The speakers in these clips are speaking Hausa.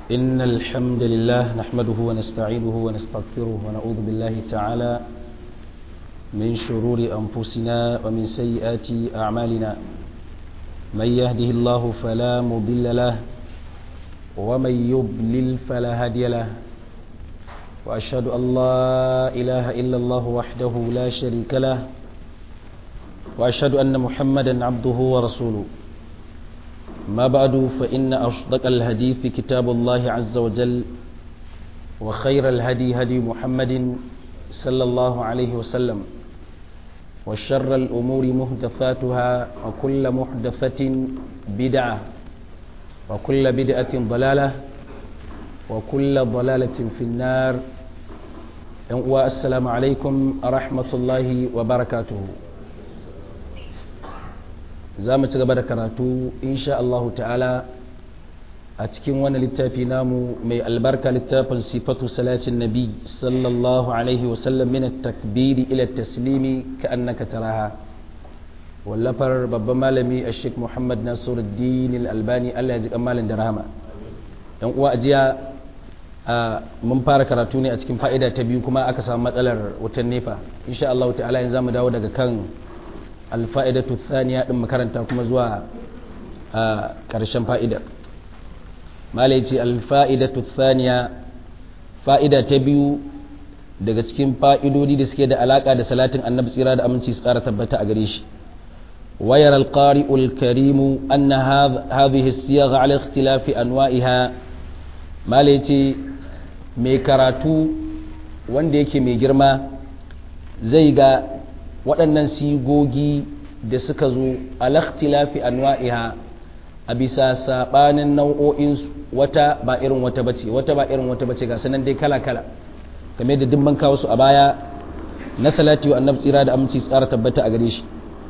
إن الحمد لله نحمده ونستعينه ونستغفره ونعوذ بالله تعالى من شرور أنفسنا ومن سيئات أعمالنا من يهده الله فلا مضل له ومن يضلل فلا هادي له وأشهد أن لا إله إلا الله وحده لا شريك له وأشهد أن محمدا عبده ورسوله ما بعد فإن أصدق الهدي في كتاب الله عز وجل وخير الهدي هدي محمد صلى الله عليه وسلم وشر الأمور محدثاتها وكل محدثة بدعة وكل بدعة ضلالة وكل ضلالة في النار والسلام عليكم ورحمة الله وبركاته za mu ci gaba da karatu insha Allah ta'ala a cikin wani littafi namu mai albarka littafin sifatu salatin nabi sallallahu alaihi wasallam min takbiri ila taslimi ka annaka taraha wallafar babban malami a sheikh muhammad nasiruddin al-albani Allah ya ji malam da rahama yan uwa ajiya mun fara karatu ne a cikin fa'ida ta biyu kuma aka samu matsalar wutan nefa insha Allah ta'ala yanzu zamu dawo daga kan alfa'idatu thaniya din makaranta kuma zuwa a ƙarshen fa'idar malai ce alfa'idatu thaniya fa'ida ta biyu daga cikin fa'idodi da suke da alaƙa da salatin annabi tsira da aminci su ƙara tabbata a gare shi wayar alƙari'ul karimu an na hadhihi siyagha ala ikhtilafi anwa'iha malai ce mai karatu wanda yake mai girma zai ga waɗannan sigogi da suka zo alakhtilafi anwa'iha a bisa saɓanin nau'o'in wata ba irin wata bace wata ba irin wata bace ga sanan dai kala kala game da dimban kawo su a baya na salati wa annabi tsira da aminci tsara tabbata a gare shi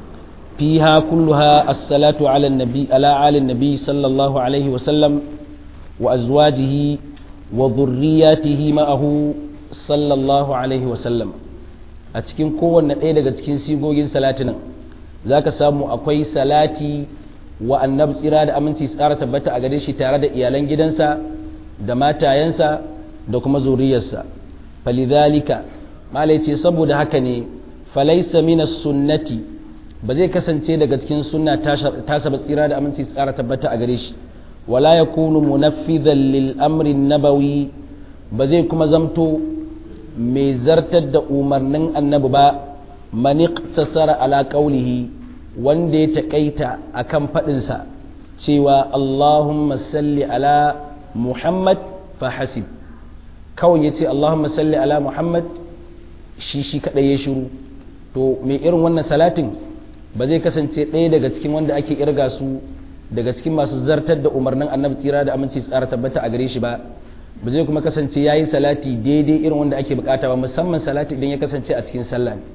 fiha kulluha as-salatu ala nabi ala ali nabi sallallahu alaihi wa sallam wa azwajihi wa dhurriyyatihi ma'ahu sallallahu alaihi wa sallam a cikin kowanne ɗaya daga cikin sigogin salatinan za ka samu akwai salati wa annabi tsira da aminci tsara tabbata a gare shi tare da iyalan gidansa da matayensa da kuma zuriyarsa falidhalika malai ce saboda haka ne falaisa mina sunnati ba zai kasance daga cikin sunna ta saba tsira da aminci tsara tabbata a gare shi wala yakunu munaffidan lil amri nabawi ba zai kuma zamto mai zartar da umarnin annabi ba maniqtasara ala qawlihi wanda ya takaita akan faɗinsa cewa Allahumma salli ala Muhammad fa hasib kawai yace Allahumma salli ala Muhammad shi shi kadai ya shiru to mai irin wannan salatin ba zai kasance ɗaya daga cikin wanda ake irga su daga cikin masu zartar da umarnin annabi tsira da aminci tsara tabbata a gare shi ba ba zai kuma kasance ya yi salati daidai irin wanda ake bukata ba musamman salati idan ya kasance a cikin sallah ne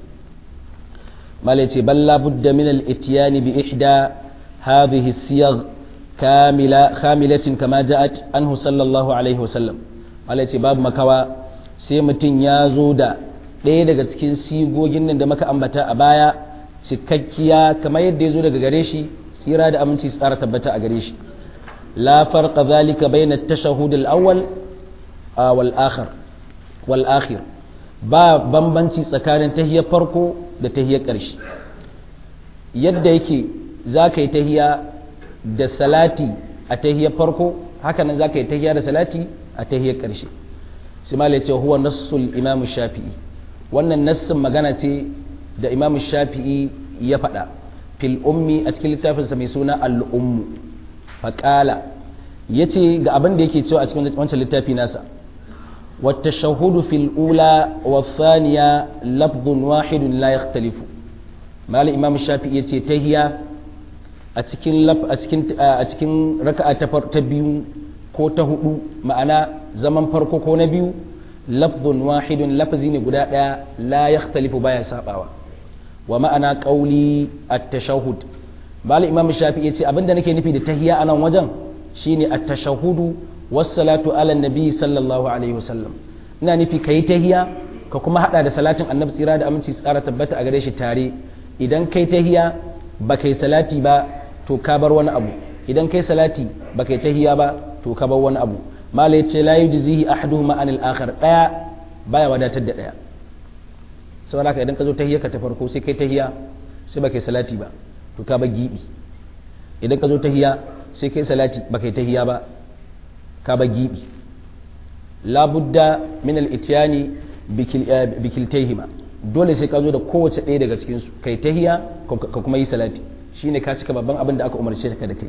malai ce balla budda min al-ityani bi ihda hadhihi siyagh kamila khamilatin kama ja'at anhu sallallahu alaihi wasallam malai ce babu makawa sai mutum ya zo da ɗaya daga cikin sigogin nan da muka ambata a baya cikakkiya kamar yadda ya zo daga gare shi tsira da aminci tsara tabbata a gare shi la farqa zalika bayna at-tashahhud al-awwal والآخر والآخر ba bambanci tsakanin tahiyar farko da tahiyar ƙarshe yadda yake za ka yi tahiya da salati a tahiyar farko hakanan za ka yi tahiya da salati a tahiyar ƙarshe simala ce huwa nassul imam shafi'i wannan nassin magana ce da imam shafi'i ya faɗa fil ummi a cikin littafinsa mai suna al'ummu faƙala ya ce ga abin da yake cewa a cikin wancan littafi nasa والتشهد في الأولى والثانية لفظ واحد لا يختلف ما الإمام الشافعي تهيا أتكين لف أتكين أتكين ركعة تبيو ko ta hudu ma'ana zaman farko ko na biyu lafzun wahidun lafazi ne guda ɗaya la yakhtalifu baya sabawa wa ma'ana qauli at-tashahhud bala imam shafi'i yace abinda nake nufi da tahiyya anan wajen shine at-tashahhudu wassalatu ala nabi sallallahu alaihi wasallam ina nufi kayi tahiya ka kuma hada da salatin annabi tsira da aminci tsara tabbata a gare shi tare idan kai tahiya ba kai salati ba to ka bar wani abu idan kai salati ba kai tahiya ba to ka bar wani abu mala yace la yujzihi ahaduhuma anil akhar daya baya wadatar da daya saboda haka idan ka zo tahiyya ka ta farko sai kai tahiyya sai ba kai salati ba to ka ba gibi idan ka zo tahiyya sai kai salati ba kai tahiyya ba ka ba gibi labudda min al-ityani bikiltayhima dole sai ka zo da kowace ɗaya daga cikin su kai tahiyya ka kuma yi salati shine ka cika babban abin da aka umarce ka da kai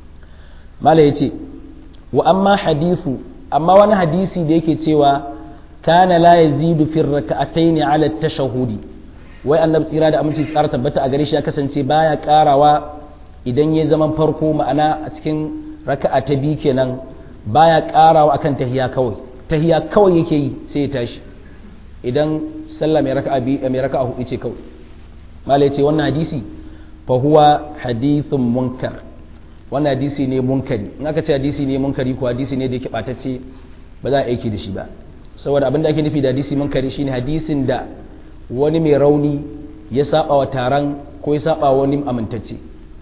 mala yace wa amma hadithu amma wani hadisi da yake cewa kana la yazidu fi rak'atayn ala tashahudi wai annabi tsira da aminci tsara tabbata a gare shi ya kasance baya karawa idan ya zaman farko ma'ana a cikin raka'a ta biyu kenan baya karawa akan tahiya kawai tahiya kawai yake yi sai ya tashi idan sallah mai raka'a biyu mai raka'a hudu ce kawai malai ce wannan hadisi fa huwa hadithun munkar wannan hadisi ne munkari in aka ce hadisi ne munkari ko hadisi ne da yake batacce ba za a aiki da shi ba saboda abin da ake nufi da hadisi munkari shine hadisin da wani mai rauni ya saba wa taron ko ya saba wani amintacce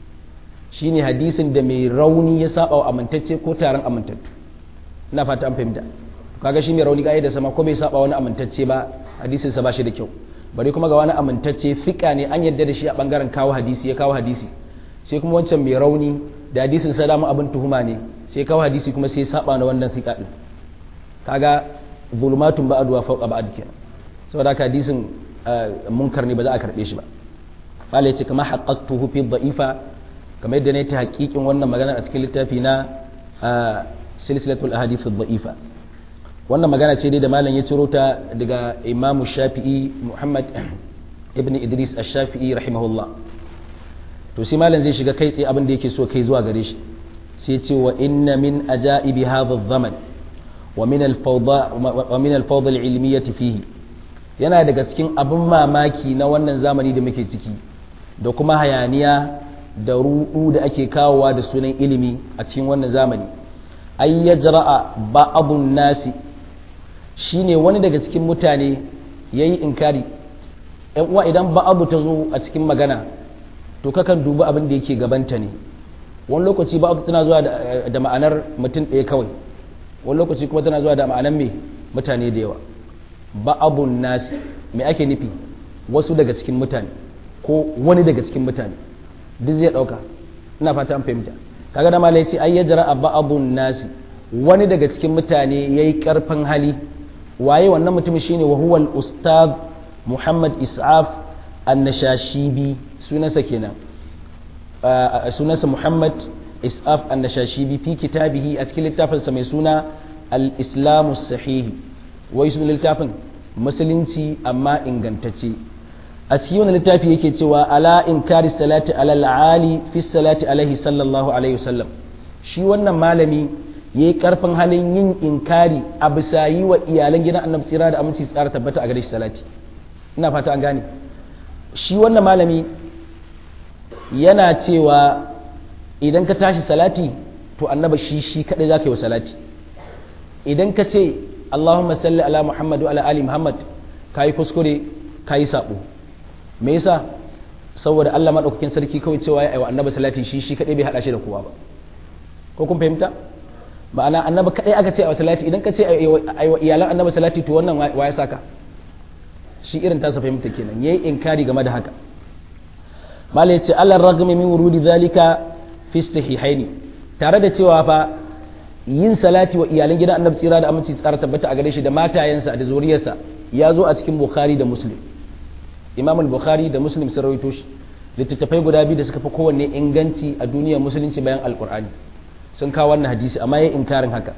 shine hadisin da mai rauni ya saba wa amintacce ko taron amintattu ina fata an fahimta kaga shi mai rauni ga da sama ko bai saba wani amintacce ba hadisin sa ba shi da kyau bari kuma ga wani amintacce fika ne an yadda da shi a bangaren kawo hadisi ya kawo hadisi sai kuma wancan mai rauni da hadisin sa dama abin tuhuma ne sai kawo hadisi kuma sai saba na wannan fika din kaga zulmatun ba'd wa fawqa ba'd kenan saboda haka hadisin munkar ne ba za a karbe shi ba qala yace kama haqqaqtuhu fi dha'ifa kamar yadda ne ta haƙiƙin wannan magana a cikin littafi na silsilatul ahadith dha'ifa wannan magana ce dai da malam ya ciro ta daga imamu shafi'i muhammad ibn idris ash-shafi'i rahimahullah to sai malam zai shiga kai tsaye abin da yake so kai zuwa gare shi sai ce wa inna min ajaibi hadha adh-zaman wa min al-fawda wa min al-fawda al-ilmiyyah fihi yana daga cikin abin mamaki na wannan zamani da muke ciki da kuma hayaniya da ruɗu da ake kawowa da sunan ilimi a cikin wannan zamani ay yajra'a ba'dun nasi shine wani daga cikin mutane yayi inkari yan uwa idan ba'abu ta zo a cikin magana to kakan dubi abin da yake gabanta ne wani lokaci ba'abu tana zuwa da ma'anar mutum ɗaya kawai wani lokaci kuma tana zuwa da ma'anar me mutane da yawa ba'abun nasi me ake nufi wasu daga cikin mutane ko wani daga cikin mutane duk zai ɗauka ina fata an fahimta kaga da malai ce ai yajra ba'abun nasi wani daga cikin mutane yayi karfin hali waye wannan mutumin shine wa huwa al-ustaz Muhammad Is'af An-Nashashibi sunansa kenan sunansa Muhammad Is'af An-Nashashibi fi kitabihi a cikin littafinsa mai suna Al-Islamu Sahih wai sunan littafin musulunci amma ingantacce a cikin wani littafi yake cewa ala inkari salati alal ali fi salati alaihi sallallahu alaihi wasallam shi wannan malami ya yi karfin halin yin inkari a bisa yi wa iyalan gidan annabi tsira da aminci tsara tabbata a gare shi salati ina fata an gane shi wannan malami yana cewa idan ka tashi salati to annaba shi shi kadai zaka yi wa salati idan ka ce Allahumma salli ala Muhammad wa ala ali Muhammad kai kuskure kai sabo me yasa saboda Allah madaukakin sarki kawai cewa ya aiwa annabi salati shi shi kadai bai hada shi da kowa ba ko kun fahimta ma'ana annabi kadai aka ce a salati idan ka ce aiwa iyalan annabi salati to wannan wa ya saka shi irin tasa fahimta kenan yayi inkari game da haka malai ce Allah ragami min wurudi zalika fi sahihaini tare da cewa fa yin salati wa iyalan gidan annabi tsira da aminci tsara tabbata a gare shi da matayensa da zuriyarsa ya zo a cikin bukhari da muslim imam al-bukhari da muslim sun rawaito shi littattafai guda biyu da suka fi kowanne inganci a duniyar musulunci bayan alkur'ani sun kawo wannan hadisi amma ya inkarin haka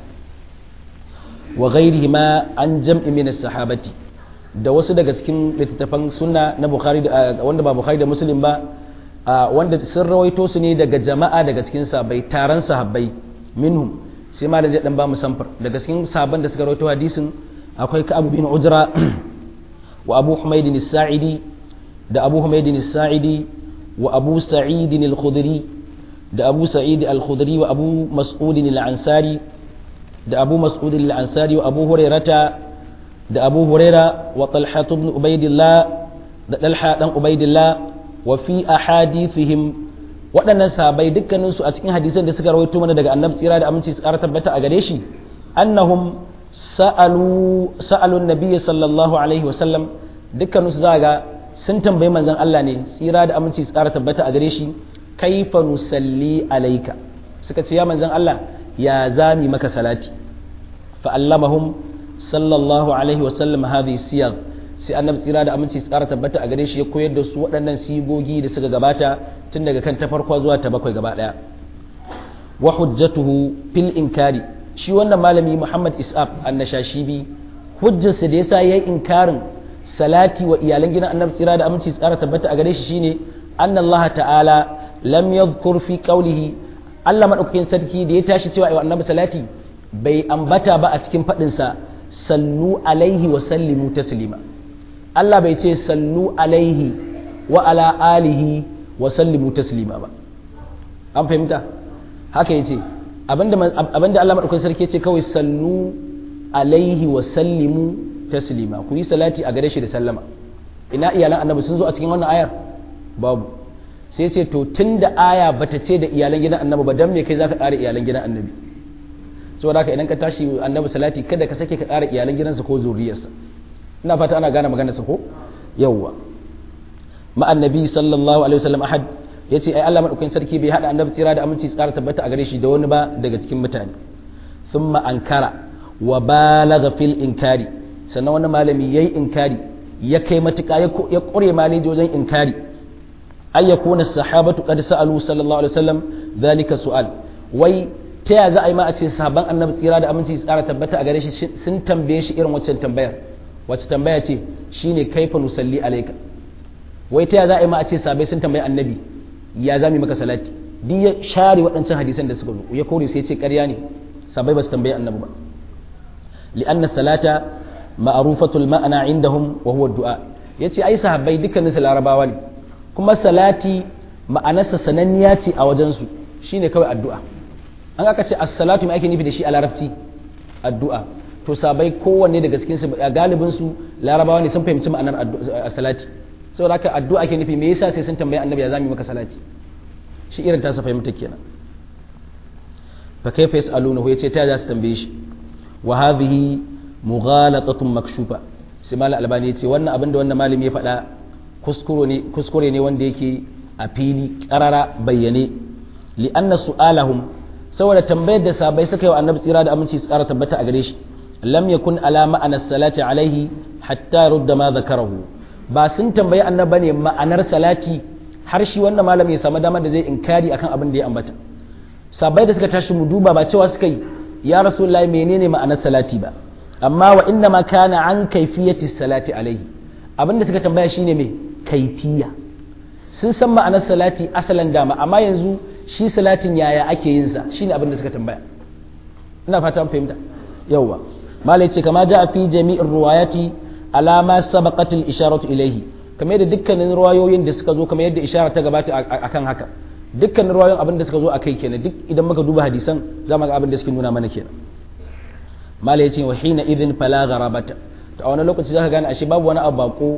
wa ghairihi ma an jam'i min sahabati da wasu daga cikin littattafan sunna na bukhari da wanda ba bukhari da muslim ba wanda sun rawaito su ne daga jama'a daga cikin sahabbai taron sahabbai minhum sai ma da zai dan ba mu samfar daga cikin sahabban da suka rawaito hadisin akwai ka'ab bin ujra wa abu humayd as-sa'idi da abu humayd as-sa'idi wa abu sa'id al-khudri da abu sa'id al-khudri wa abu mas'ud al-ansari da abu mas'ud al-ansari wa abu hurairata da abu huraira wa talha ibn ubaidillah da talha dan ubaidillah wa fi ahadithihim waɗannan sahabbai dukkanin su a cikin hadisan da suka rawaito mana daga annabi tsira da aminci su ƙara tabbata a gare shi annahum sa'alu sa'alu nabiyyi sallallahu alaihi wasallam dukkanin su zaga sun tambayi manzon Allah ne tsira da aminci tsara tabbata a gare shi kaifa nusalli alaika suka ce ya manzon Allah ya zami maka salati fa allamahum sallallahu alaihi wasallam hadhihi siyar sai annabi tsira da aminci tsara tabbata a gare shi ya koyar da su waɗannan sigogi da suka gabata tun daga kan ta farko zuwa ta bakwai gaba ɗaya wa hujjatuhu fil inkari shi wannan malami Muhammad Is'ab annashashibi hujjarsa da yasa yayi inkarin salati wa iyalan gidan annabi tsira da aminci tsara tabbata a gare shi shine anna Allah ta'ala lam yadhkur fi qawlihi Allah madaukakin sarki da ya tashi cewa ayi annabi salati bai ambata ba a cikin fadin sa sallu alaihi wa sallimu taslima Allah bai ce sallu alaihi wa ala alihi wa sallimu taslima ba an fahimta haka yace abinda abinda Allah madaukakin sarki yace kawai sallu alaihi wa sallimu taslima ku yi salati a gare shi da sallama ina iyalan annabi sun zo a cikin wannan ayar babu sai ce to tunda aya bata ce da iyalan gidan annabi ba dan me kai zaka ƙara iyalan gidan annabi saboda haka idan ka tashi annabi salati kada ka sake ka ƙara iyalan gidansa ko zuriyarsa ina fata ana gane maganarsa ko yawwa ma annabi sallallahu alaihi wasallam ahad yace ai Allah madaukakin sarki bai hada annabi tsira da aminci tsara tabbata a gare shi da wani ba daga cikin mutane thumma ankara wa balagha fil inkari sannan wani malami yayi inkari ya kai matuƙa ya ƙure maleji wajen inkari ay yakuna sahabatu qad sa'alu sallallahu alaihi wasallam dhalika su'al wai ta ya za a yi ma a ce sahabban annabi tsira da aminci tsara tabbata a gare shi sun tambaye shi irin waccan tambayar wacce tambaya ce shine kaifa nusalli alayka wai ta ya za a yi ma a ce sahabbai sun tambayi annabi ya za mu maka salati duk ya share waɗancan hadisan da suka zo ya kore sai ya ce ƙarya ne sahabbai ba su tambayi annabi ba li'anna salata ma'rufatul ma'ana indahum wa huwa du'a yace ai sahabbai dukkanin su larabawa ne kuma salati ma'anarsa sananniya ce a wajen su shine kawai addu'a an aka ce as-salatu mai ake nufi da shi a larabci addu'a to sabai kowanne daga cikin su galibin su larabawa ne sun fahimci ma'anar salati saboda haka addu'a ake nufi me yasa sai sun tambayi annabi ya zami maka salati shi irin ta sa fahimta kenan fa kayfa yasalunahu yace ta za su tambaye shi wa hadhihi mughalatatun makshufa sai malam albani yace wannan abin da wannan malami ya faɗa kuskure ne kuskure ne wanda yake a fili karara bayyane li anna su'alahum saboda tambayar da sabai suka yi wa annabi tsira da aminci su kara tabbata a gare shi lam yakun ala ma'anar salati alaihi hatta rudda ma zakarahu ba sun tambayi annaba ne ma'anar salati har shi wannan malami ya samu damar da zai inkari akan abin da ya ambata sabai da suka tashi mu duba ba cewa suka yi ya rasulullahi menene ma'anar salati ba amma wa inna ma kana an kaifiyati salati alaihi abinda suka tambaya shine me kaifiya sun san ma'anar salati asalan dama amma yanzu shi salatin yaya ake yin sa shine abin da suka tambaya ina fata an fahimta yawwa malai ce kama ja fi jami'in ruwayati alama sabaqat al isharatu ilayhi kamar yadda dukkanin ruwayoyin da suka zo kamar yadda ishara ta gabata akan haka dukkanin ruwayoyin abin da suka zo akai kenan duk idan muka duba hadisan za mu ga abin da suke nuna mana kenan malai ce wa hina idhin fala gharabata to a wani lokaci zaka gane ashe babu wani abu bako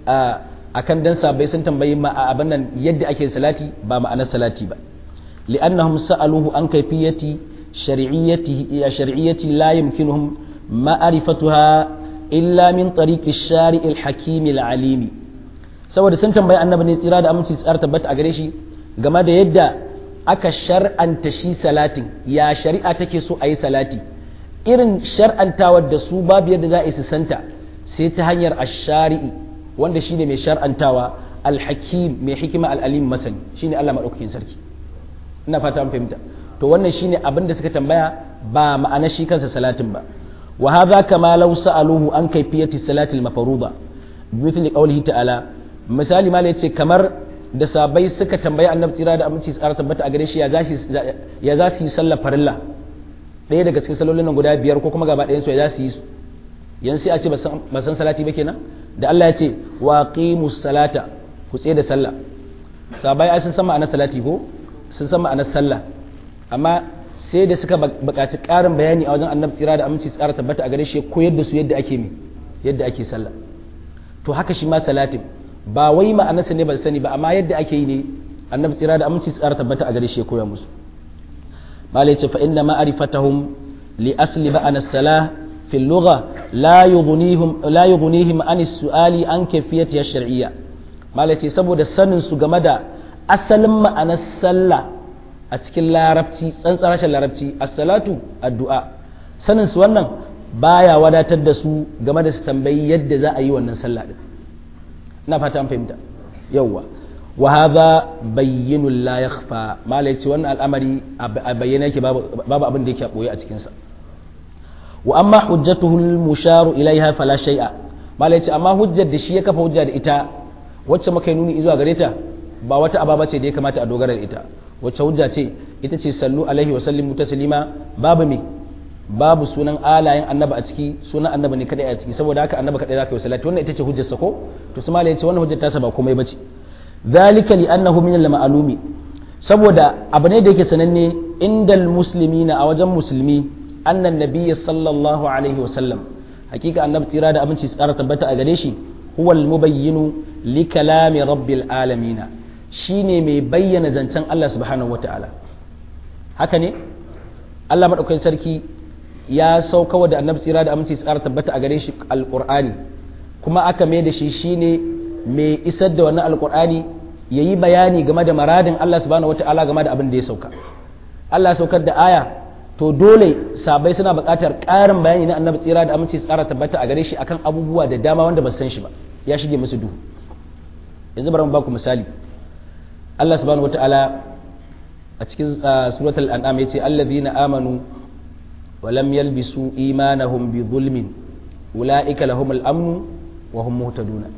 akan dan sabai sun tambayi ma abin nan yadda ake salati ba ma'anar salati ba لأنهم سألوه عن كيفية شرعيته شرعية لا يمكنهم معرفتها إلا من طريق الشارع الحكيم العليم saboda sun tambayi annabi ne tsira da aminci tsar tabbata a gare shi game da yadda aka shar'anta shi salatin ya shari'a take so a yi salati irin shar'antawar da su babu yadda za a yi su santa sai ta hanyar ashari'i wanda shine mai shar'antawa alhakim mai hikima al'alim masani shine Allah madaukakin sarki ina fata an fahimta to wannan shine abin da suka tambaya ba ma'ana shi kansa salatin ba wa hadha kama law sa'aluhu an kayfiyati salati al-mafruḍa mithli qawlihi ta'ala misali malai yace kamar da sabai suka tambayi annabi tsira da aminci tsara tabbata a gare shi ya za ya za su yi sallar farilla ɗaya daga cikin sallolin nan guda biyar ko kuma gaba ɗayan su ya za su yi su yanzu sai a ce ba san salati ba kenan da Allah ya ce wa qimus salata ku tsaye da sallah sabai ai sun san ma'anar salati ko sun san ma'anar sallah amma sai da suka buƙaci ƙarin bayani a wajen annabi tsira da aminci tsara tabbata a gare shi koyar da su yadda ake mi yadda ake sallah to haka shi ma salatin ba wai ma'anarsa ne ba sani ba amma yadda ake yi ne annabi tsira da aminci tsara tabbata a gare shi ya koya musu malai ce fa inna ma'rifatahum li asli ba'an as-salah fi al-lugha la yughnihim la yughnihim an as-su'ali an kayfiyati ash-shar'iyya malaci saboda sanin su game da asalin ma'anar sallah a cikin larabci tsantsar rashin larabci as-salatu addu'a sanin su wannan baya wadatar da su game da su tambayi yadda za a yi wannan sallah din ina fata an fahimta yawwa wa hadha bayyinun la yakhfa malai ce wannan al'amari a bayyana yake babu abin da yake boye a cikin sa wa amma hujjatuhu al-musharu ilaiha fala shay'a malai ce amma hujjar da shi ya kafa hujja da ita wacce muka yi nuni zuwa gare ta ba wata ababa ce da ya kamata a dogara da ita wacce hujja ce ita ce sallu alaihi wa sallimu taslima babu me babu sunan alayen annaba a ciki sunan annaba ne kadai a ciki saboda haka annaba kadai zaka yi salati wannan ita ce hujjar sa ko to su malai ce wannan hujjar tasa ba komai bace zalika li annahu min al-ma'lumi saboda abu ne da yake sananne indal muslimina a wajen musulmi annan nabiyyi sallallahu alaihi wa sallam hakika annabi tsira da abinci tsara tabbata a gare shi huwa al-mubayyinu li kalami rabbil alamin shine mai bayyana zancen Allah subhanahu wataala haka ne Allah madaukakin sarki ya saukawa da annabi tsira da aminci tsara tabbata a gare shi alqur'ani kuma aka mai da shi shine mai isar da wannan alqur'ani yayi bayani game da maradin Allah subhanahu wataala game da abin da ya sauka Allah saukar da aya to dole sabai suna buƙatar ƙarin bayani na annabi tsira da aminci tsara tabbata a gare shi akan abubuwa da dama wanda ba san shi ba ya shige musu duhu yanzu bari mu baku misali Allah subhanahu wataala a cikin suratul an'am yace allazina amanu wa lam yalbisu imanahum bi zulmin ulaika lahumul amnu wa hum muhtaduna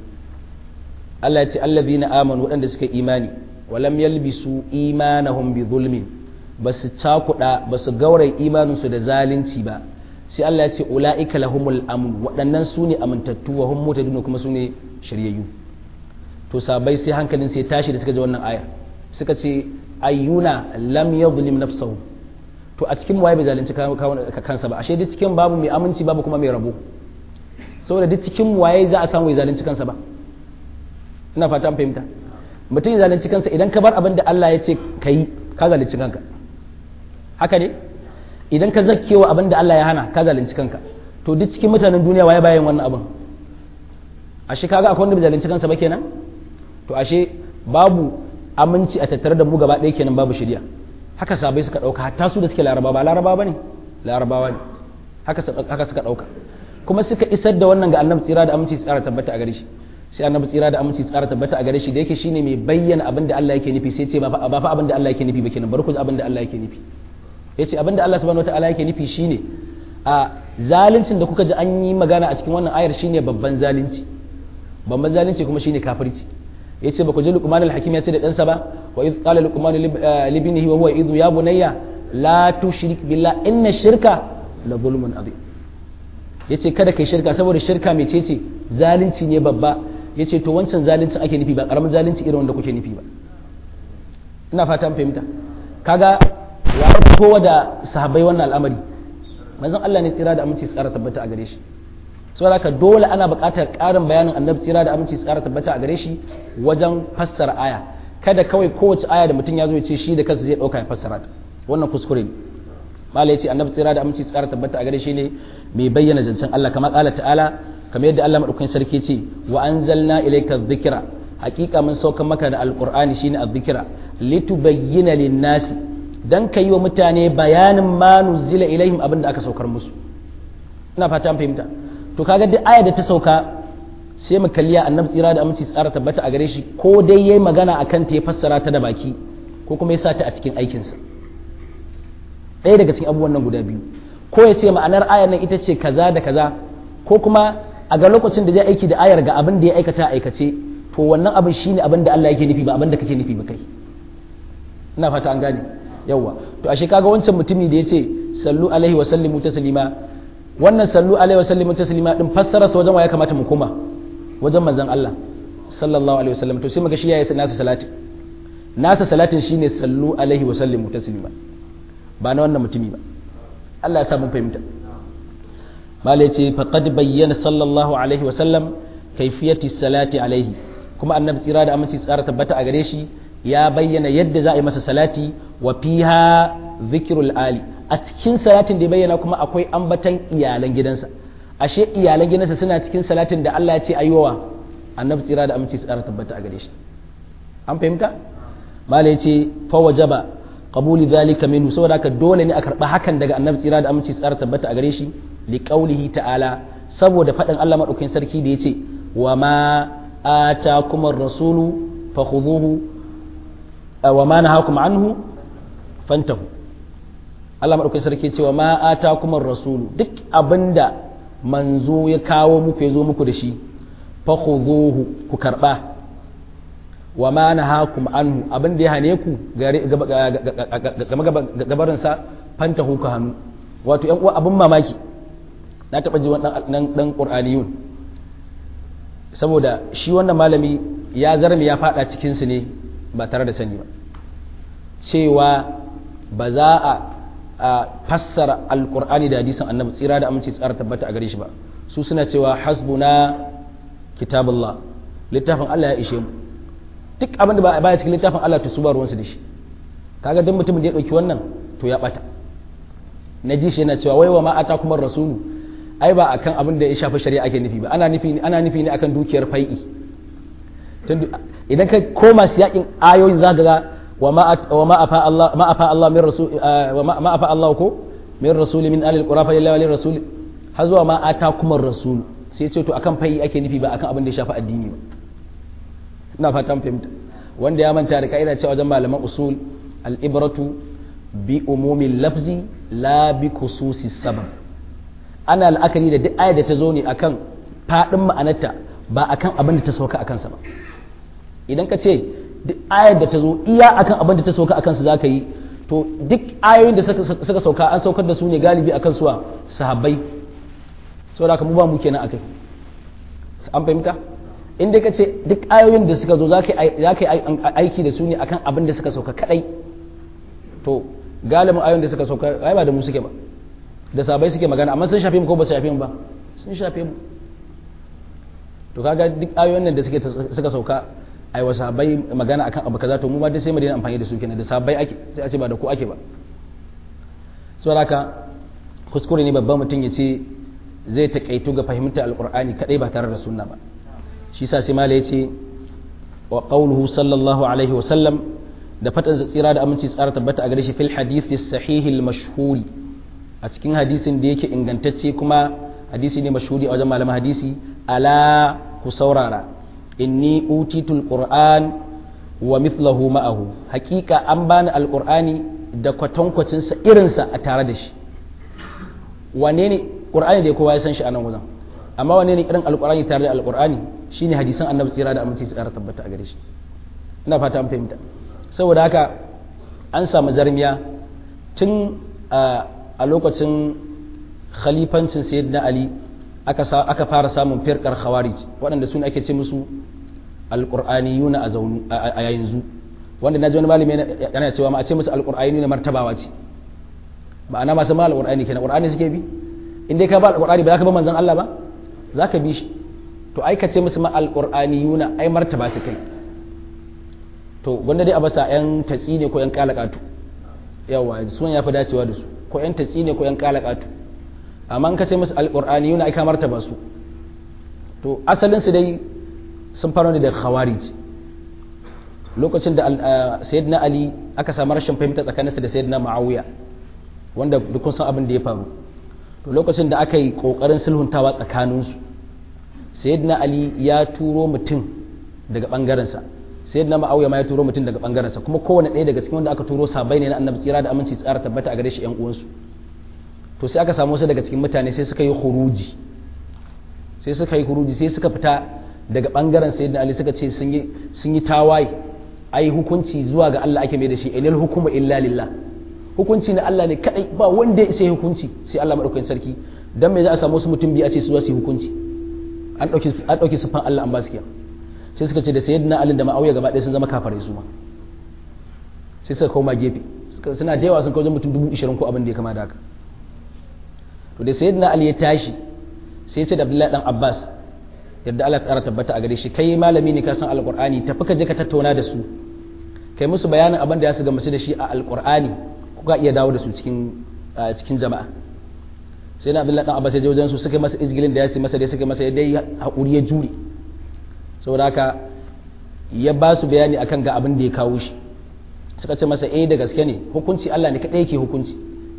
Allah yace allazina amanu waɗanda suka imani wa lam yalbisu imanahum bi zulmin basu cakuɗa basu gauraye imaninsu da zalunci ba sai Allah ya ce ula'ika lahumul amn waɗannan su ne amintattu wa hum mutadun kuma su ne shiryayyu to sabai sai hankalin sai tashi da suka ji wannan aya suka ce ayyuna lam yadhlim nafsahu to a cikin waye bai zalunci kansa ba ashe duk cikin babu mai aminci babu kuma mai rabo saboda duk cikin waye za a samu ya zalunci kansa ba ina fata an fahimta mutum ya zalunci kansa idan ka bar abin da Allah ya ce ka yi ka zalunci kanka haka ne idan ka zakkewa abin da Allah ya hana ka zalunci kanka to duk cikin mutanen duniya waye bayan wannan abin ashe kaga akwai wanda bai zalunci kansa ba kenan to ashe babu aminci a tattare da mu gaba ɗaya kenan babu shirya haka sabai suka ɗauka hatta su da suke laraba ba laraba ba ne larabawa ne haka suka ɗauka kuma suka isar da wannan ga annabi tsira da aminci tsara tabbata a gare shi sai annabi tsira da aminci tsara tabbata a gare shi da yake shine mai bayyana abin da Allah yake nufi sai ce ba fa abin da Allah yake nufi ba kenan bari ku abin da Allah yake nufi yace abin da Allah subhanahu wataala yake nufi shine a zaluncin da kuka ji an yi magana a cikin wannan ayar shine babban zalunci babban zalunci kuma shine kafirci yace ba ku ji Luqman al-Hakim yace da ɗansa ba wa idh qala Luqman li ibnihi wa huwa idhu ya bunayya la tushrik billah inna shirka la zulmun adhim yace kada kai shirka saboda shirka mecece zalunci ne babba yace to wancan zalunci ake nufi ba karamin zalunci irin wanda kuke nufi ba ina fata an fahimta kaga ya kowa da sahabbai wannan al'amari manzon Allah ne tsira da aminci tsara tabbata a gare shi saboda haka dole ana buƙatar ƙarin bayanin annabi tsira da aminci tsara tabbata a gare shi wajen fassara aya kada kawai kowace aya da mutum ya zo ya ce shi da kansa zai ɗauka ya fassara ta wannan kuskure ne malai ce annabi tsira da aminci tsara tabbata a gare shi ne mai bayyana zancen Allah kamar ƙala ta'ala kamar yadda Allah madaukakin sarki ce wa anzalna ilayka dhikra haƙiƙa mun sauka maka da alqur'ani shine adh-dhikra litubayyana lin-nasi dan kai wa mutane bayanin ma nuzila ilaihim abin da aka saukar musu ina fata an fahimta to kaga duk aya da ta sauka sai mu kalliya annabi tsira da aminci tsara tabbata a gare shi ko dai yayi magana akan ta ya fassara ta da baki ko kuma ya sa ta a cikin aikinsa ɗaya daga cikin abubuwan nan guda biyu ko ya ce ma'anar ayar nan ita ce kaza da kaza ko kuma a ga lokacin da zai aiki da ayar ga abin da ya aikata aikace to wannan abin shine abin da Allah yake nufi ba abin da kake nufi ba kai ina fata an gane yawa to ashe kaga wancan mutumi da yace sallu alaihi wa sallimu taslima wannan sallu alaihi wa sallimu taslima din fassara sa wajen wa ya kamata mu koma wajen manzon Allah sallallahu alaihi wasallam to sai muga shi yayi nasa salati nasa salatin shine sallu alaihi wa sallimu taslima ba na wannan mutumi ba Allah ya sa mun fahimta malai ce faqad bayyana sallallahu alaihi wa sallam kaifiyati salati alaihi kuma annabi tsira da aminci tsara tabbata a gare shi ya bayyana yadda za a yi masa salati wa fiha zikrul ali a cikin salatin da ya bayyana kuma akwai ambatan iyalan gidansa ashe iyalan gidansa suna cikin salatin da Allah ya ce ayyuwa annabi tsira da aminci tsara tabbata a gare shi an fahimta mala ya ce fa wajaba qabuli dhalika minhu saboda haka dole ne a karba hakan daga annabi tsira da aminci tsara tabbata a gare shi li qaulihi ta'ala saboda faɗin Allah madaukakin sarki da yace wa ma atakum ar-rasulu fakhudhuhu wa ma nahakum anhu fantahu Allah madaukakin sarki yace wa ma atakum ar-rasulu duk abinda manzo ya kawo muku ya zo muku da shi fakhudhuhu ku karba wa ma nahakum anhu abin da ya hane ku game gabarin sa fanta ku hannu wato yan uwa abin mamaki na taba ji wannan dan qur'aniyun saboda shi wannan malami ya zarmi ya fada cikin su ne ba tare da sani ba cewa ba za a fassara alqur'ani da hadisin annabi tsira da aminci tsara tabbata a gare shi ba su suna cewa hasbuna kitabullah littafin Allah ya ishe mu duk abin da baya cikin littafin Allah to su ba ruwansu da shi kaga duk mutumin da ya dauki wannan to ya bata na ji shi yana cewa wai wa ma ata kuma rasulu ai ba akan abin da ya shafi shari'a ake nufi ba ana nufi ana nufi ne akan dukiyar fai'i idan ka koma siyakin ayoyin zaka ga wa ma wa ma afa Allah ma afa Allah min rasul wa ma afa Allah ko min rasul min alil qura fa lillahi rasul har zuwa ma ata kuma rasul sai ce to akan fai'i ake nufi ba akan abin da ya shafi addini ba ina fatan fahimta wanda ya manta da ka'ida cewa wajen malaman usul al'ibratu bi umumin lafzi la bi kususi sabab ana la'akari da duk ayar da ta zo ne akan faɗin ma'anarta ba akan abin da ta sauka a kansa ba idan ka ce duk ayar da ta zo iya akan abin da ta sauka a kansa za ka yi to duk ayoyin da suka sauka an saukar da su ne galibi akan suwa sahabbai saboda haka mu ba mu kenan akai an fahimta in dai ka ce duk ayoyin da suka zo za ka yi aiki da su ne akan abin da suka sauka kadai to galibin ayoyin da suka sauka ai ba da mu suke ba da sabai suke magana amma sun shafe mu ko ba su shafe mu ba sun shafe mu to kaga duk ayoyin nan da suke suka sauka ai wa sabai magana akan abu kaza to mu ma dai sai mu daina amfani da su kenan da sabai ake sai a ce ba da ku ake ba saboda haka kuskure ne babban mutum ya ce zai taƙaitu ga fahimtar alƙur'ani kadai ba tare da sunna ba shi sa sai mala yace wa qawluhu sallallahu alaihi wa sallam da fatan tsira da aminci tsara tabbata a gare shi fil hadithi sahihi al mashhuri a cikin hadisin da yake ingantacce kuma hadisi ne mashhuri a wajen malaman hadisi ala ku saurara inni utitul qur'an wa mithlahu ma'ahu hakika an bani alqur'ani da kwatankwacin sa irin sa a tare da shi wane ne qur'ani da kowa ya san shi a nan wajen amma wane ne irin alqur'ani tare da alqur'ani shine hadisan annabi tsira da aminci tsara tabbata a gare shi ina fata an fahimta saboda haka an samu zarmiya tun a lokacin khalifancin sayyidina ali aka fara samun firkar khawarij waɗanda su ake ce musu alƙur'aniyuna a yanzu wanda na ji wani malami yana cewa ma a ce musu alƙur'aniyuna martabawa ce ma'ana masu ma alƙur'ani kenan ƙur'ani suke bi in dai ka ba alƙur'ani ba za ka ba manzon Allah ba za ka bi shi to ai ka ce musu ma alƙur'aniyuna ai martaba su kai to gwanda dai a basa yan tatsi ne ko yan kalakatu yawa sunan ya fi dacewa da su ko yan tatsi ne ko yan kalakatu amma in ka ce musu alƙur'ani yuna aika martaba su to asalin su dai sun fara ne da khawarij lokacin da sayyidina ali aka samu rashin fahimta tsakaninsa da sayyidina ma'awiya wanda duk san abin da ya faru to lokacin da aka yi kokarin sulhuntawa tsakaninsu sayyidina ali ya turo mutum daga bangarensa sayyidina ma'awiya ma ya turo mutum daga bangarensa kuma kowane ɗaya daga cikin wanda aka turo sabai ne na annabi tsira da aminci tsara tabbata a gare shi yan uwansu to sai aka samu wasu daga cikin mutane sai suka yi huruji sai suka yi huruji sai suka fita daga bangaren sayyidina ali suka ce sun yi sun yi tawaye ai hukunci zuwa ga Allah ake mai da shi inal hukuma illa lillah hukunci na Allah ne kadai ba wanda ya sai hukunci sai Allah madaukakin sarki dan me za a samu wasu mutum biyu a ce su za su yi hukunci an dauki an dauki sufan Allah an ba su kiya sai suka ce da sayyidina ali da ma'awiya gaba ɗaya sun zama kafare su ma sai suka koma gefe suna da yawa sun kawo mutum dubu ishirin ko abin da ya kama da haka to da sayyidina ali ya tashi sai ce da abdullahi dan abbas yadda Allah ya tabbata a gare shi kai malami ne ka san alqur'ani tafi ka je ka tattauna da su kai musu bayanin abin da ya su gamsu da shi a alqur'ani kuka iya dawo da su cikin cikin jama'a sai na abdullahi dan abbas ya je wajen su suka masa izgilin da ya ce masa dai suka masa dai hakuri ya jure saboda haka ya ba su bayani akan ga abin da ya kawo shi suka ce masa eh da gaske ne hukunci Allah ne kadai yake hukunci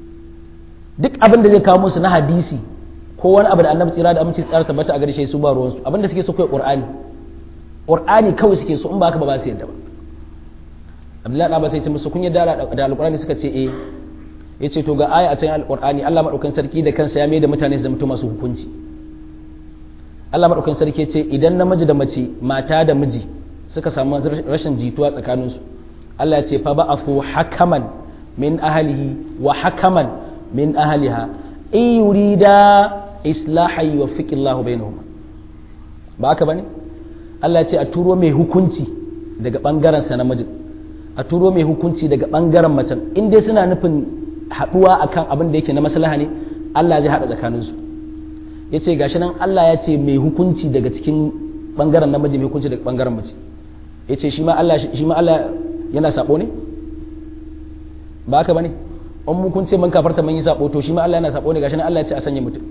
duk abin da zai kawo musu na hadisi ko wani abu da annabi tsira da aminci tsara tabbata a gare shi su ba ruwansu abin da suke so kai qur'ani qur'ani kawai suke so in ba haka ba ba su yadda ba abdullahi da ba sai ce musu kun yadda da alqur'ani suka ce eh yace to ga aya a cikin alqur'ani Allah madaukakin sarki da kansa ya mai da mutane su zama masu hukunci Allah madaukakin sarki ya ce idan namiji da mace mata da miji suka samu rashin jituwa tsakaninsu Allah ya ce fa ba'afu hakaman min ahlihi wa hakaman min ahliha in yurida islahan yuwaffiqillahu bainahuma ba haka bane Allah ya ce a turo mai hukunci daga bangaren sa namijin a turo mai hukunci daga bangaren macen in dai suna nufin haduwa akan abin da yake na maslaha ne Allah zai hada tsakaninsu yace gashi nan Allah ya ce mai hukunci daga cikin bangaren namiji mai hukunci daga bangaren mace yace shi ma Allah shi ma Allah yana sabo ne ba haka bane an mu kun ce man kafarta man yi sabo to shi ma Allah yana sabo ne gashi nan Allah ya ce a sanya mutum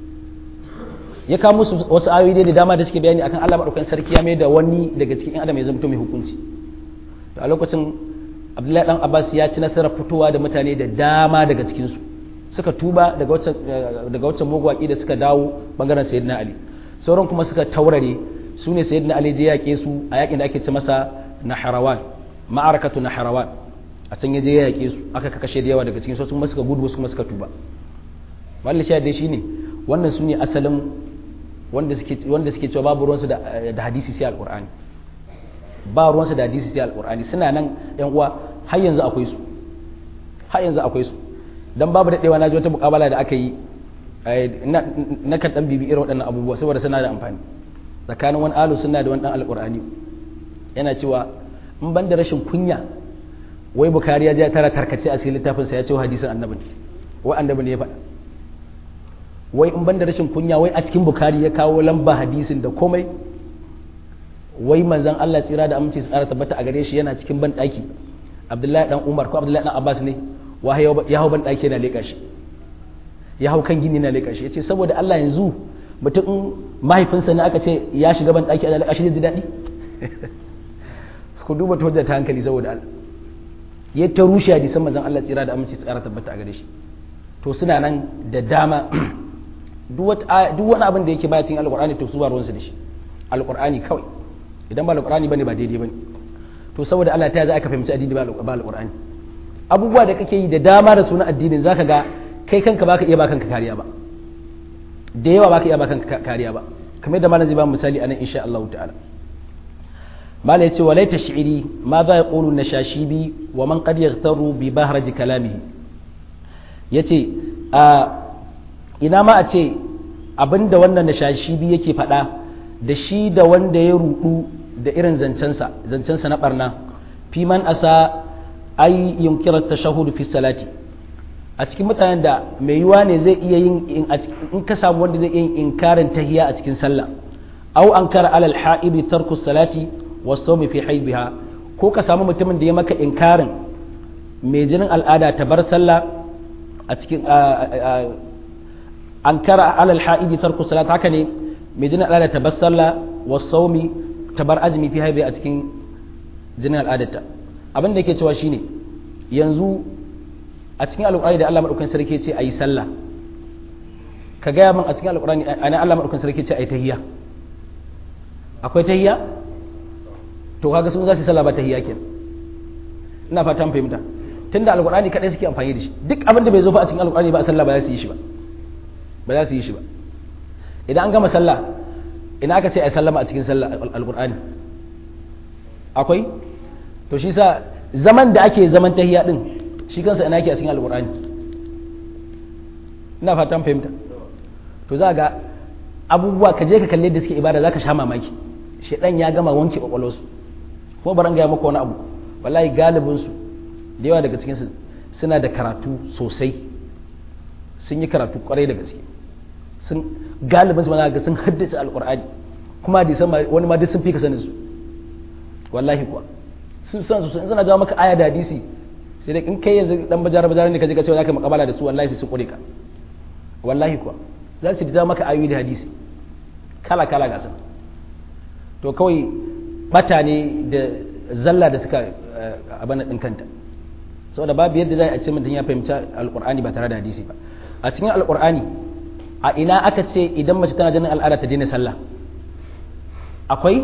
ya kawo musu wasu ayoyi da dama da suke bayani akan Allah madaukakin sarki ya mai da wani daga cikin adam ya zama mai hukunci to a lokacin Abdullahi dan Abbas ya ci nasarar fitowa da mutane da dama daga cikin su suka tuba daga wacce daga wacce mugwaki da suka dawo bangaren Sayyidina Ali sauran kuma suka taurare su ne Sayyidina Ali je yake su a yakin da ake ce masa Naharawan ma'arakatu Naharawan a can yaje ya yake su aka kashe da yawa daga cikin su kuma suka gudu wasu kuma suka tuba wallahi shi dai shine wannan su ne asalin wanda suke wanda suke cewa babu ruwansu da da hadisi sai alqur'ani ba ruwansu da hadisi sai alqur'ani suna nan yan uwa har yanzu akwai su har yanzu akwai su dan babu daɗewa na ji wata mukabala da aka yi na kan dan bibi irin waɗannan abubuwa saboda suna da amfani tsakanin wani alu suna da wani dan alqur'ani yana cewa in ban da rashin kunya wai bukari ya je tara tarkace a cikin littafinsa ya ce hadisin annabi wai annabi ne ya faɗa wai in ban da rashin kunya wai a cikin bukari ya kawo lamba hadisin da komai wai manzan Allah tsira da aminci tsara tabbata a gare shi yana cikin ban ɗaki abdullahi dan umar ko abdullahi dan abbas ne wa ya hau ban ɗaki yana leƙa shi ya hau kan gini yana leƙa shi ya ce saboda Allah yanzu mutum mahaifinsa ne aka ce ya shiga ban ɗaki ana leƙa shi zai ji daɗi ku duba ta ta hankali saboda Allah ya ta rushe hadisan manzon Allah tsira da aminci tsara tabbata a gare shi to suna nan da dama duk wani abin da yake baya cikin alqur'ani to su ba ruwansu da shi alqur'ani kawai idan ba alqur'ani bane ba daidai bane to saboda Allah ta za aka fahimci addini ba alqur'ani abubuwa da kake yi da dama da sunan addinin zaka ga kai kanka baka iya ba kanka kariya ba da yawa baka iya ba kanka kariya ba kamar da malam zai ba misali anan insha Allah ta'ala malam yace walai tash'iri ma za yaqulu nashashibi wa man qad yaghtaru bi bahraji kalamihi yace a ina ma a ce abinda wannan nashashibi yake faɗa da shi da wanda ya rudu da irin zancensa zancensa na barna fi man asa ai yunkira tashahhud fi salati a cikin mutanen da mai yiwa ne zai iya yin in ka samu wanda zai iya yin inkarin tahiya a cikin sallah au ankara alal ha'ibi tarku salati wasawmi fi haibiha ko ka samu mutumin da ya maka inkarin mai jinin al'ada ta bar sallah a cikin ankara alal ha'ibi tarku salati haka ne mai jinin al'ada ta bar sallah wasawmi ta bar azumi fi haibiha a cikin jinin al'adarta abin da yake cewa shine yanzu a cikin alƙur'ani da Allah madaukakin sarki ce ayi sallah ka gaya min a cikin alƙur'ani ana Allah madaukakin sarki ce ayi tahiyya akwai tahiyya to kaga sun za su sallah ba tahiyya kenan ina fatan fahimta tunda alƙur'ani kadai suke amfani da shi duk abin da bai zo fa a cikin alƙur'ani ba a sallah ba za su yi shi ba ba za su yi shi ba idan an gama sallah ina aka ce ayi sallama a cikin sallah alƙur'ani akwai to shi sa zaman da ake zaman tahiyya din shi kansa ina yake a cikin alqur'ani ina fatan fahimta to za ga abubuwa ka je ka kalle da suke ibada zaka sha mamaki shedan ya gama wanke kwakwalwarsu ko baran ga maka wani abu wallahi galibin su da yawa daga cikin su suna da karatu sosai sun yi karatu kwarai da gaske sun galibin su ma ga sun haddace alqur'ani kuma hadisan wani ma duk sun fi ka sanin su wallahi kuwa sun san su suna jawo maka aya da hadisi sai dai in kai yanzu dan bajar bajar ne ka je ka ce za ka makabala da su wallahi sai su kure ka wallahi kuwa za su da maka ayoyi da hadisi kala kala ga to kawai bata ne da zalla da suka abana din kanta saboda babu yadda za a ce mutum ya fahimci alqur'ani ba tare da hadisi ba a cikin alqur'ani a ina aka ce idan mace tana jinin al'ada ta daina sallah akwai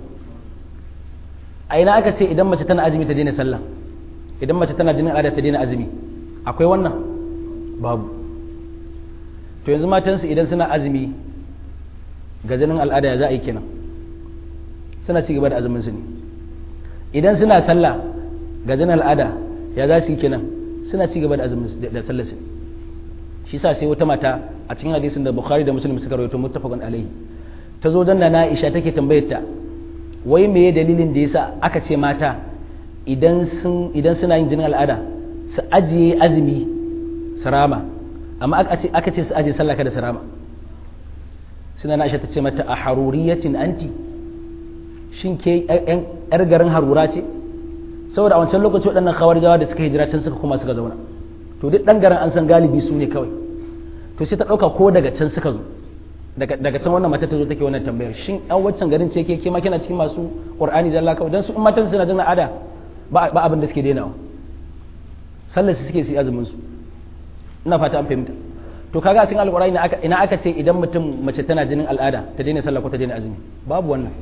a ina aka ce idan mace tana azumi ta daina sallah idan mace tana jinin al'ada ta daina azumi akwai wannan babu to yanzu matansu idan suna azumi ga jinin al'ada ya za a yi kenan suna ci gaba da azumin su ne idan suna sallah ga jinin al'ada ya za su yi kenan suna ci gaba da azumin da sallar su shi sa sai wata mata a cikin hadisin da bukhari da muslim suka rawaito muttafaqun alaihi ta zo janna na aisha take tambayar ta wai meye dalilin da yasa aka ce mata idan sun idan suna yin jinin al'ada su ajiye azumi su rama amma aka ce su ajiye sallah kada su rama suna na aisha ta ce mata a haruriyatin anti shin ke yar garin harura ce saboda a wancan lokaci waɗannan jawa da suka hijira can suka kuma suka zauna to duk ɗan garin an san galibi su ne kawai to sai ta ɗauka ko daga can suka zo daga can wannan mata ta zo take wannan tambayar shin an waccan garin ce ke kema kina cikin masu qur'ani zalla kawai dan su in matan suna jin ada ba abin da suke dainawa sallar su suke su azumin su ina fata an fahimta to kaga a cikin alqur'ani ina aka ce idan mutum mace tana jinin al'ada ta daina sallah ko ta daina azumi babu wannan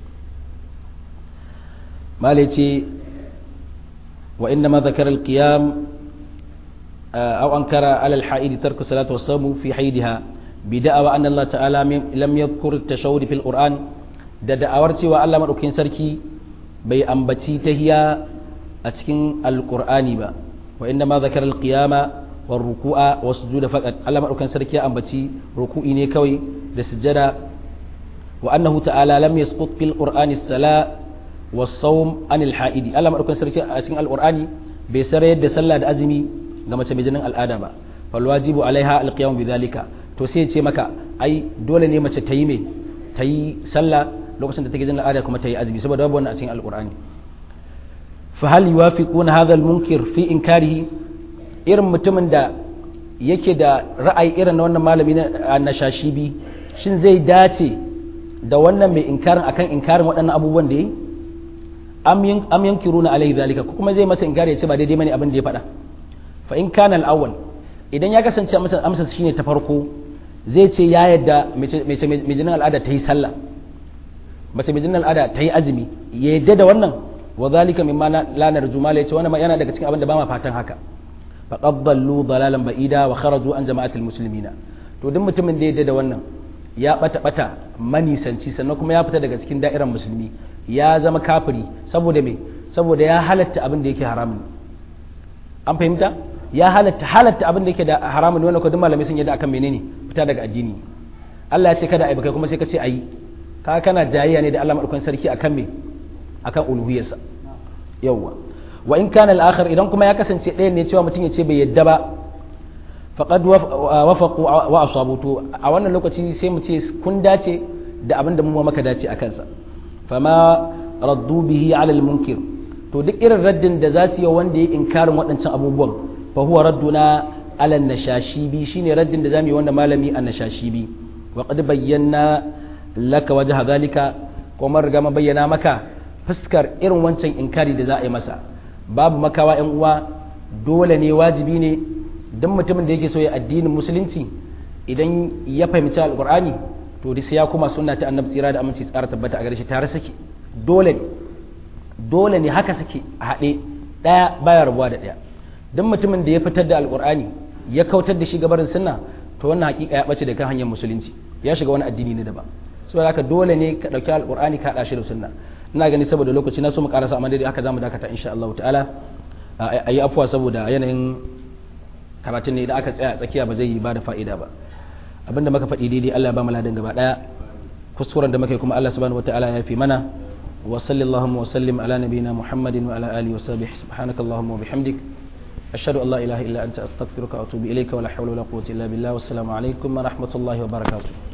malai ce wa inna ma zakara al-qiyam aw ankara ala al-ha'id tarku salatu was-sawm fi haidiha bi da'awa anna Allah ta'ala lam yadhkur at-tashawwud fil Qur'an da da'awar cewa Allah madaukakin sarki bai ambaci tahiya a cikin al-Qur'ani ba wa inna ma zakara al-qiyama والركوع والسجود فقط الله مدوكان سركي ambaci ruku'i ne kawai da sujjada wa annahu ta'ala lam yasqut fil qur'ani as-sala was-sawm anil ha'idi Allah madaukar sarki a cikin alqur'ani bai sarayar da sallah da azumi ga mace mai jinin al'ada ba fal wajibu alaiha alqiyam bidhalika to sai ya ce maka ai dole ne mace ta yi me ta yi sallah lokacin da take jinin al'ada kuma ta yi azumi saboda babu wannan a cikin alqur'ani fa hal yuwafiquna hadha al-munkir fi inkarihi irin mutumin da yake da ra'ayi irin na wannan malami na shashibi shin zai dace da wannan mai inkarin akan inkarin waɗannan abubuwan da yi am yankiruna alaihi zalika ko kuma zai masa inkari ya ce ba daidai bane abin da ya faɗa fa in kana al-awwal idan ya kasance amsa amsa shine ta farko zai ce ya yadda mai jinin al'ada ta yi sallah mace mai jinin al'ada ta yi azumi ya yadda da wannan wa zalika mimma la narju mala yace wannan yana daga cikin abin da ba ma fatan haka faqad dallu dalalan ba'ida wa kharaju an jama'atil muslimina to duk mutumin da ya da wannan ya bata bata manisanci sannan kuma ya fita daga cikin da'irar musulmi ya zama kafiri saboda me saboda ya halatta abin da yake haramun an fahimta ya halatta halatta abin da yake da haramun wannan ko duk malamai sun yadda akan menene fita daga addini Allah ya ce kada ai kai kuma sai ka ce ayi ka kana jayayya ne da Allah madaukakin sarki akan me akan uluhiyarsa yawwa wa in kana al-akhir idan kuma ya kasance ɗayan ne cewa mutum ya ce bai yadda ba faqad wafaqu wa asabu to a wannan lokaci sai mu ce kun dace da abin da mu maka dace a kansa fama raddu bihi ala al-munkir to duk irin raddin da za su yi wanda ya inkarin waɗancan abubuwan fa huwa radduna ala an-nashashibi shine raddin da zamu yi wanda malami an-nashashibi wa qad bayyana laka wajha zalika kuma riga ma bayyana maka fuskar irin wancan inkari da za a yi masa babu makawa yan uwa dole ne wajibi ne don mutumin da yake so ya addinin musulunci idan ya fahimci alkur'ani to sai ya kuma sunna ta annabi tsira da aminci tsara tabbata a gare shi tare suke dole ne dole ne haka suke a haɗe ɗaya baya rabuwa da ɗaya don mutumin da ya fitar da alkur'ani ya kautar da shi gabarin sunna to wannan hakika ya bace da kan hanyar musulunci ya shiga wani addini ne daban saboda haka dole ne ka ɗauki alkur'ani ka haɗa shi da sunna ina gani saboda lokaci na so mu karasa amma dai haka zamu dakata insha Allah ta'ala ayi afuwa saboda yanayin karatun ne idan aka tsaya tsakiya ba zai yi ba da fa'ida ba abinda muka faɗi daidai Allah ya ba mu ladan gaba daya kuskuren da muka yi kuma Allah subhanahu wataala ya fi mana wa sallallahu wa sallim ala nabiyyina Muhammadin wa ala alihi wa sahbihi subhanakallahumma wa bihamdik ashhadu an la ilaha illa anta astaghfiruka wa atubu ilayka wa la hawla wa la quwwata illa billah wassalamu alaikum wa rahmatullahi wa barakatuh